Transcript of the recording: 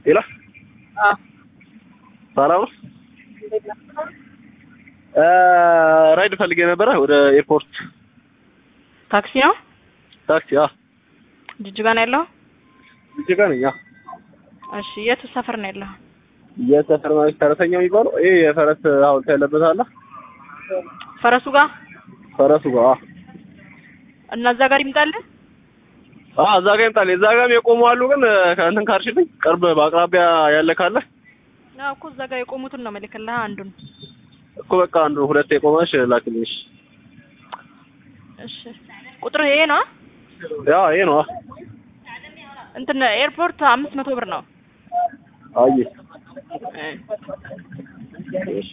ሌላ አዎ ሰላም ነው። ራይድ ፈልጌ ነበረ ወደ ኤርፖርት ታክሲ ነው ታክሲ። አ ጅጅጋ ነው ያለው? ጅጅጋ ነኝ። አ እሺ የት ሰፈር ነው ያለው? የሰፈር ማለት ፈረሰኛ የሚባለው ይሄ የፈረስ ሐውልት ያለበት አለ። ፈረሱ ጋር ፈረሱ ጋር አ እና እዛ ጋር ይምጣልህ። አ እዛ ጋር ይምጣል። እዛ ጋርም የቆሙ አሉ። ግን ከእንትን ካልሽልኝ ቅርብ በአቅራቢያ ያለ ካለ አዎ እኮ እዛ ጋር የቆሙትን ነው መልክልህ አንዱን። እኮ በቃ አንዱ ሁለት የቆመሽ ላክልኝ። እሺ እሺ ቁጥር ይሄ ነው? ያ ይሄ ነው። አ እንትን ኤርፖርት አምስት መቶ ብር ነው። አይ እ እሺ